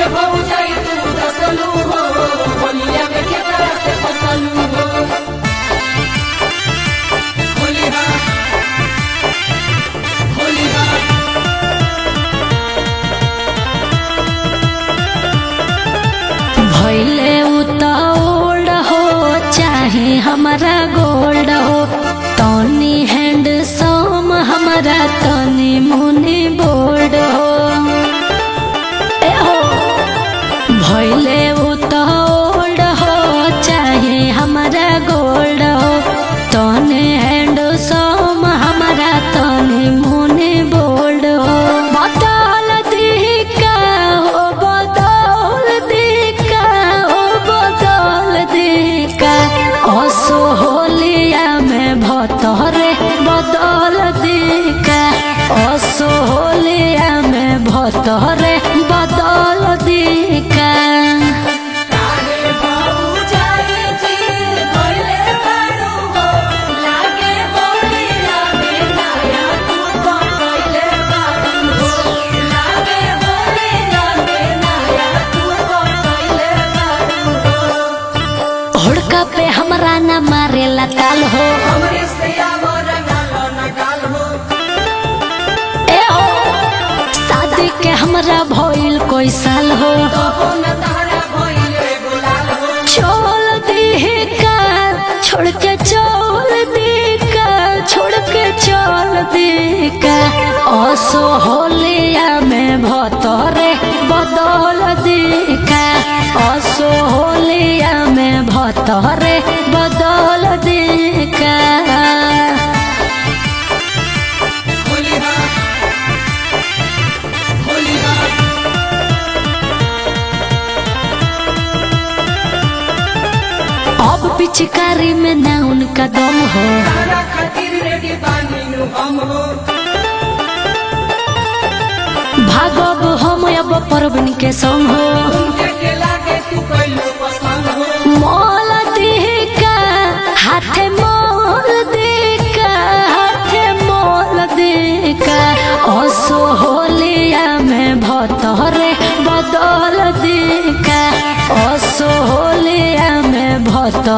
भौजाई तू रसलू हो होलिया में केकरा से फसलू हो होलिया होलिया भैले उताओड़ हो चाहे हमारा गोल्ड हो तनी हैंड सम हमारा तनी मुनी बोल्ड हो ए हो भैले उताओड़ हो चाहे हमारा गोल्ड हो तनी हैंड सम हमारा तनी मुनी बोल्ड हो बदल दी का हो बदल दी का हो बदल दी का असो होलिया में भतरे बदल दी का असो होलिया में भतरे बदल दी का काहे भौजाई जी भइले बारू हो लागे होलिया में नया तू पकइले बारू हो लागे होलिया में नया तू पकइले बारू हो हुड़का पे हमरा न मारेला ताल हो हमरे से आवर गालो न गाल हो ए हो शादी के हमरा भइल कोई साल हो कहो न तारा भइले गुलाल हो छोड़ दी का छोड़ के चल दी का छोड़ के चल दी का असो होलिया में भतरे बदल दी का असो होलिया में भतरे बदल दी का होलिया होलिया अब पिचकारी में ना उनका दम हो तारा खातिर रेडी बानी नु हम हो भागब हम अब परबन के संग हो उनके के लागे तू कइलो पसंद हो मोल दिका हाथे मोल दिका हाथे मोल दिका असो होलिया में भतरे बदल दिका असो होलिया में भतरे